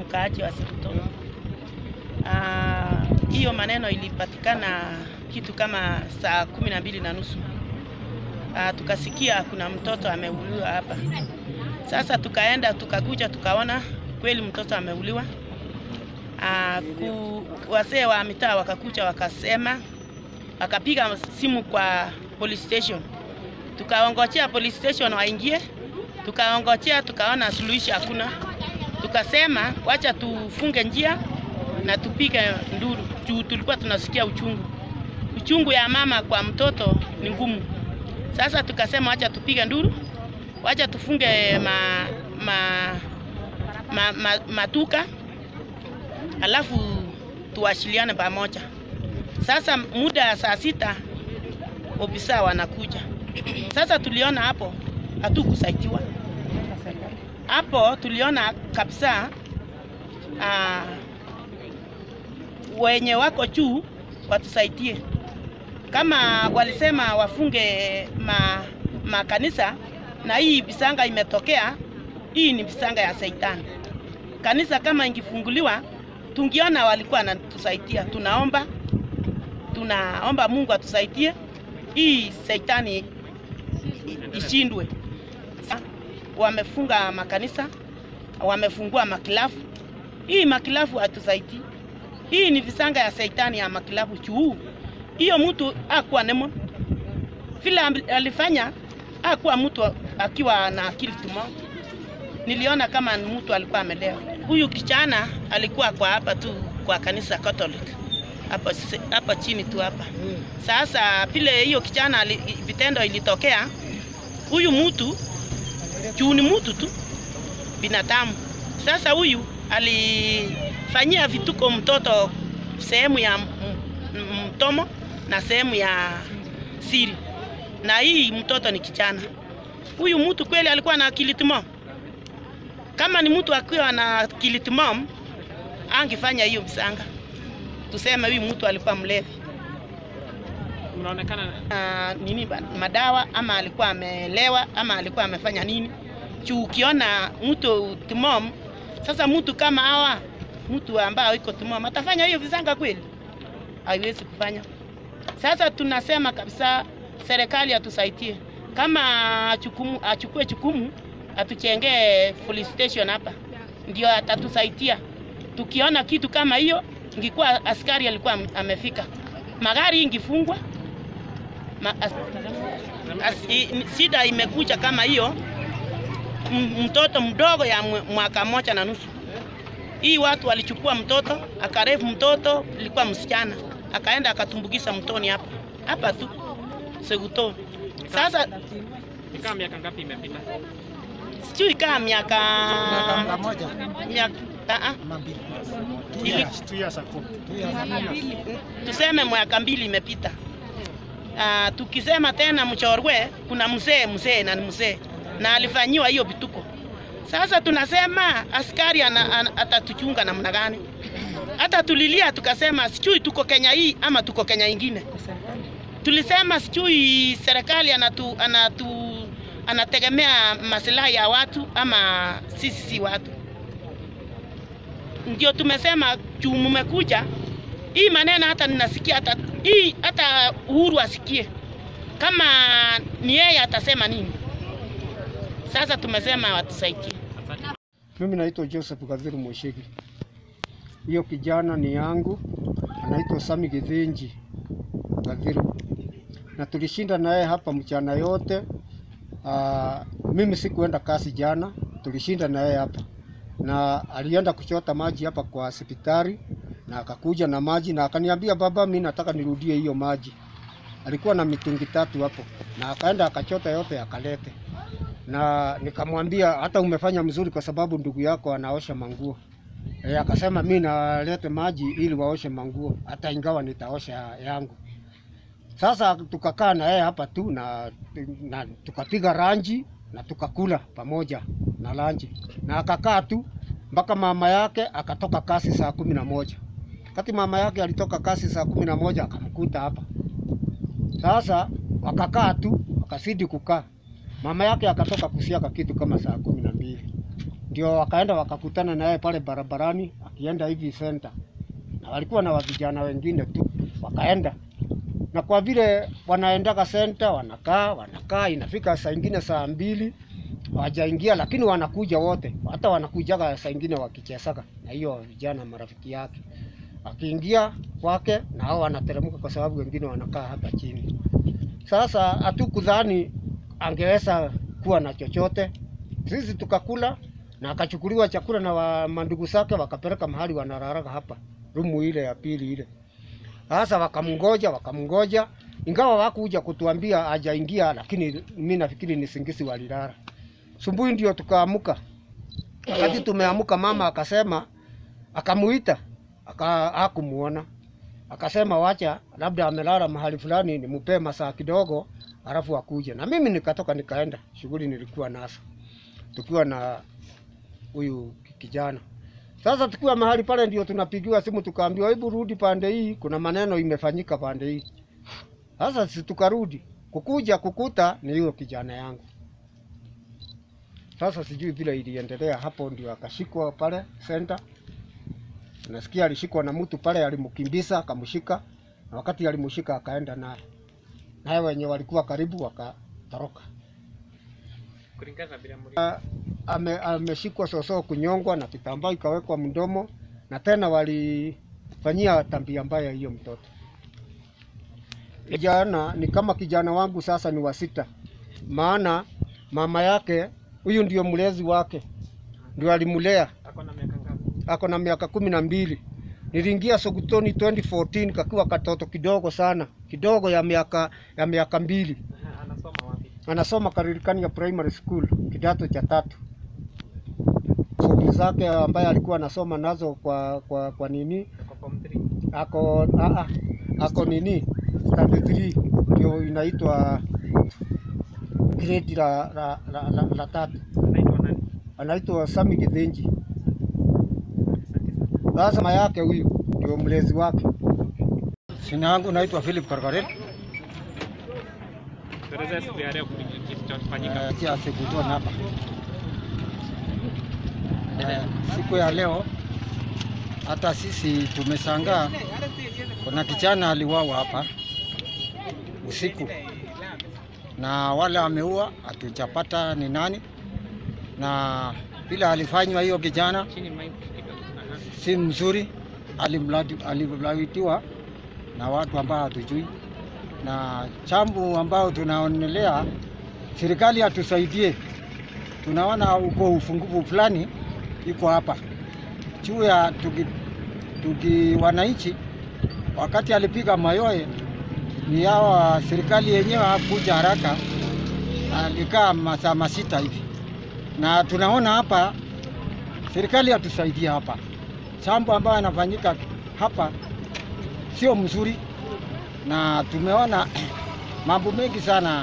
mkaaji wa Sebuto. Ah, hiyo maneno ilipatikana kitu kama saa kumi na mbili na nusu. Ah, tukasikia kuna mtoto ameuliwa hapa. Sasa tukaenda tukakuja tukaona kweli mtoto ameuliwa. Ah, ku, wasee wa mitaa wakakuja wakasema, wakapiga simu kwa police station, tukaongojea police station waingie, tukaongojea tukaona suluhisho hakuna, tukasema wacha tufunge njia na tupige nduru juu tulikuwa tunasikia uchungu. Uchungu ya mama kwa mtoto ni ngumu. Sasa tukasema wacha tupige nduru, wacha tufunge ma, ma, ma, ma, matuka alafu tuwashiliane pamoja. Sasa muda ya saa sita ofisa wanakuja. Sasa tuliona hapo hatukusaidiwa hapo, tuliona kabisa ah, wenye wako juu watusaidie. Kama walisema wafunge ma, makanisa na hii visanga imetokea, hii ni visanga ya Shetani. Kanisa kama ingifunguliwa, tungiona walikuwa wanatusaidia. Tunaomba, tunaomba Mungu atusaidie hii Shetani i- ishindwe. Sa- Wamefunga makanisa, wamefungua makilafu. Hii makilafu hatusaidii. Hii ni visanga ya Shetani ya makilafu juu. Hiyo mtu akuwa nemo vile am- alifanya, akuwa mtu akiwa na akili timamu. Niliona kama ni mtu alikuwa amelewa. Huyu kijana alikuwa kwa hapa tu kwa kanisa Catholic hapa se- hapa chini tu hapa. Sasa vile hiyo kijana ali- vitendo ilitokea, huyu mtu juu ni mtu tu binadamu. Sasa huyu alifanyia vituko mtoto sehemu ya m- m- mtomo na sehemu ya siri, na hii mtoto ni kijana. Huyu mtu kweli alikuwa na akili timamu. Kama ni mtu akiwa na akili timamu, angefanya hiyo msanga. Tuseme huyu mtu alikuwa mlevi Mnaonekana na nini ba- madawa ama alikuwa amelewa ama alikuwa amefanya nini juu ukiona mtu timom sasa mtu kama hawa mtu ambaye iko timom atafanya hiyo visanga kweli haiwezi kufanya sasa tunasema kabisa serikali atusaidie kama chukumu, achukue chukumu atuchengee police station hapa ndio atatusaidia tukiona kitu kama hiyo ingekuwa askari alikuwa am- amefika magari ingifungwa Ma, as, as, i, ni- shida imekuja kama hiyo m- mtoto mdogo ya mwe- mwaka moja na nusu. Hii watu walichukua mtoto akarefu, mtoto ilikuwa msichana, akaenda akatumbukiza mtoni hapa hapa tu Seguto. Sasa ni kama miaka ngapi imepita? sijui kama miaka Miaka moja miaka ah, ah, ama mbili. ili- Two years ago. Two years ago. tuseme mwaka mbili imepita. Uh, tukisema tena Mchorwe kuna mzee mzee na ni mzee na alifanyiwa hiyo vituko. Sasa tunasema askari ana, ana, atatuchunga namna gani? Hata tulilia tukasema sijui tuko Kenya hii ama tuko Kenya ingine. Tulisema sijui serikali anatu, anatu, anategemea maslahi ya watu ama sisi si watu. Ndio tumesema juu mmekuja hii maneno hata ninasikia hata hii hata Uhuru asikie kama ni yeye atasema nini. Sasa tumesema watusaidie. Mimi naitwa Joseph Gaviru Moshegi. Hiyo kijana ni yangu, anaitwa Sami Githinji Gaviru, na tulishinda naye hapa mchana yote. Aa, mimi sikuenda kazi jana, tulishinda naye hapa na alienda kuchota maji hapa kwa hospitali na akakuja na maji na akaniambia, baba, mimi nataka nirudie hiyo maji. Alikuwa na mitungi tatu hapo, na akaenda akachota yote akalete na nikamwambia hata umefanya mzuri kwa sababu ndugu yako anaosha manguo. E, akasema mi nalete maji ili waoshe manguo hata ingawa nitaosha yangu. Sasa tukakaa na yeye hapa tu na, na tukapiga ranji na tukakula pamoja na ranji na akakaa tu mpaka mama yake akatoka kasi saa kumi na moja. Wakati mama yake alitoka kasi saa kumi na moja akamkuta hapa. Sasa wakakaa tu wakazidi kukaa Mama yake akatoka kusiaka kitu kama saa kumi na mbili ndio wakaenda wakakutana naye pale barabarani akienda hivi center, na walikuwa na vijana wengine tu, wakaenda na kwa vile wanaendaga center, wanakaa wanakaa, inafika saa ingine saa mbili hawajaingia, lakini wanakuja wote, hata wanakujaga saa ingine wakichesaga na hiyo vijana marafiki yake, akiingia kwake na hao wanateremka, kwa sababu wengine wanakaa hapa chini. Sasa hatukudhani angeweza kuwa na chochote, sisi tukakula na akachukuliwa chakula na wa mandugu zake wakapeleka mahali wanararaga hapa rumu ile ya pili ile. Sasa wakamngoja wakamngoja, ingawa wakuja kutuambia hajaingia, lakini mimi nafikiri ni singisi walilala. Subuhi ndio tukaamuka. Wakati tumeamuka, mama akasema, akamuita aka hakumuona, akasema wacha labda amelala mahali fulani, nimupee masaa kidogo, alafu akuje. Na mimi nikatoka nikaenda shughuli nilikuwa nazo, tukiwa na huyu kijana. Sasa tukiwa mahali pale, ndio tunapigiwa simu, tukaambiwa hebu rudi pande hii, kuna maneno imefanyika pande hii. Sasa si tukarudi kukuja kukuta ni huyo kijana yangu. Sasa sijui vile iliendelea hapo, ndio akashikwa pale center. Nasikia alishikwa na mtu pale, alimkimbiza akamshika, na wakati alimshika akaenda naye naye, wenye walikuwa karibu wakatoroka. Kulingana na vile mli ame, ameshikwa sosoo kunyongwa na kitambaa ikawekwa mdomo, na tena walifanyia tabia mbaya hiyo mtoto. Kijana ni kama kijana wangu sasa ni wa sita, maana mama yake huyu ndio mlezi wake, ndio alimulea, ako na miaka ngapi? ako na miaka kumi na mbili. Niliingia Sokotoni 2014 kakiwa katoto kidogo sana, kidogo ya miaka ya miaka mbili Aha, Anasoma wapi? anasoma Karirikani ya Primary School kidato cha tatu. Fomu zake ambaye alikuwa anasoma nazo kwa kwa, kwa nini Ako form 3. ako a, a, ako nini standard 3 ndio inaitwa grade la la, la, la, la tatu. Anaitwa nani? Anaitwa Sami Githinji. Asante sana. Sasa mama yake huyu ndio mlezi wake. Jina yangu naitwa Philip Karkaret. Tuelezee siku ya leo kuli- kilichofanyika. Eh, kia Sekutoni hapa. Eh, siku ya leo hata sisi tumeshangaa, kuna kijana aliwawa hapa usiku, na wale ameua hatujapata ni nani, na vile alifanywa hiyo kijana Chini mic kidogo. Aha. si mzuri, alimlati- alilawitiwa na watu ambao hatujui, na chambu ambao tunaonelea serikali atusaidie. Tunaona uko ufungufu fulani iko hapa juu ya tuki, tuki wananchi. Wakati alipiga mayoe ni hawa serikali yenyewe hakuja haraka, alikaa masaa masita hivi, na tunaona hapa serikali atusaidie hapa chambo ambayo yanafanyika hapa sio mzuri, na tumeona mambo mengi sana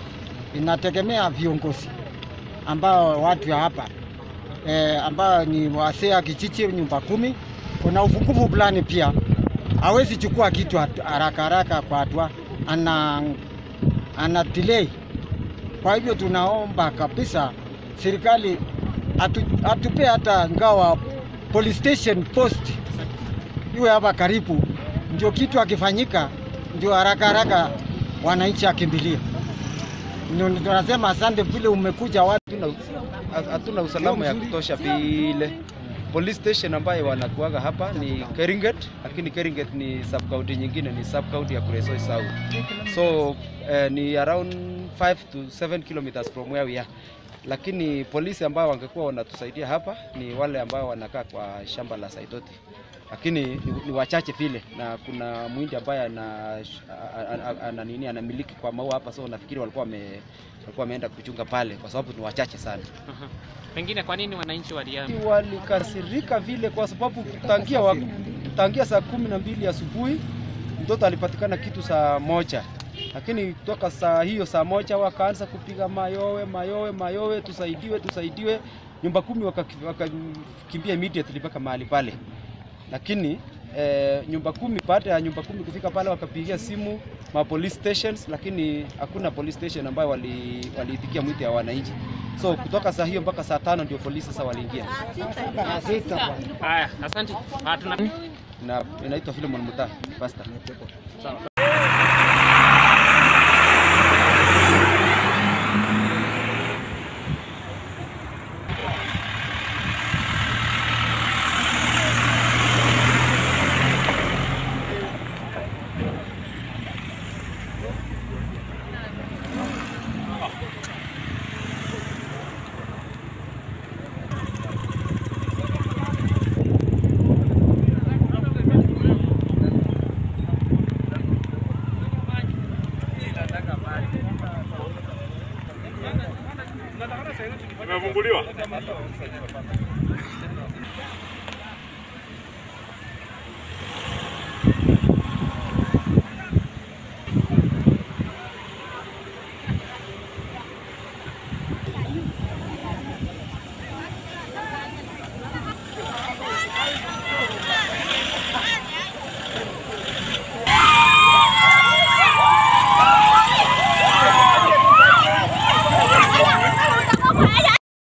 inategemea viongozi ambao watu ya hapa e, ambao ni wasee wa kijiji nyumba kumi. Kuna ufungufu fulani pia, hawezi chukua kitu hatu- haraka haraka kwa hatua, ana, ana delay. Kwa hivyo tunaomba kabisa serikali atu, atupe hata ngawa police station post iwe hapa karibu, ndio kitu akifanyika, ndio haraka haraka wananchi akimbilia. Ndio tunasema asante vile umekuja watu hatuna hatuna usalama ya kutosha vile. Police station ambayo wanakuaga hapa ni Keringet, lakini Keringet ni sub county nyingine, ni sub county ya Kuresoi South. So eh, ni around 5 to 7 kilometers from where we are. Lakini polisi ambao wangekuwa wanatusaidia hapa ni wale ambao wanakaa kwa shamba la Saitoti, lakini ni, ni wachache vile, na kuna mwindi ambaye ana, ana, ana, ana, nini anamiliki kwa maua hapa, so nafikiri walikuwa wame, walikuwa wameenda kuchunga pale kwa sababu ni wachache sana. Aha. Pengine kwa nini wananchi waliama? Walikasirika vile kwa sababu tangia, wa, tangia saa kumi na mbili asubuhi mtoto alipatikana kitu saa moja, lakini kutoka saa hiyo saa moja wakaanza kupiga mayowe mayowe mayowe, tusaidiwe tusaidiwe. Nyumba kumi wakakimbia waka immediately mpaka mahali pale, lakini eh, nyumba kumi. Baada ya nyumba kumi kufika pale, wakapigia simu ma police stations, lakini hakuna police station ambayo wali waliitikia mwito ya wananchi. So kutoka saa hiyo mpaka saa tano ndio polisi sasa waliingia, Saa sita bwana. Haya, asante. Ah, tuna na inaitwa Philemon Mutai pastor. Imefunguliwa.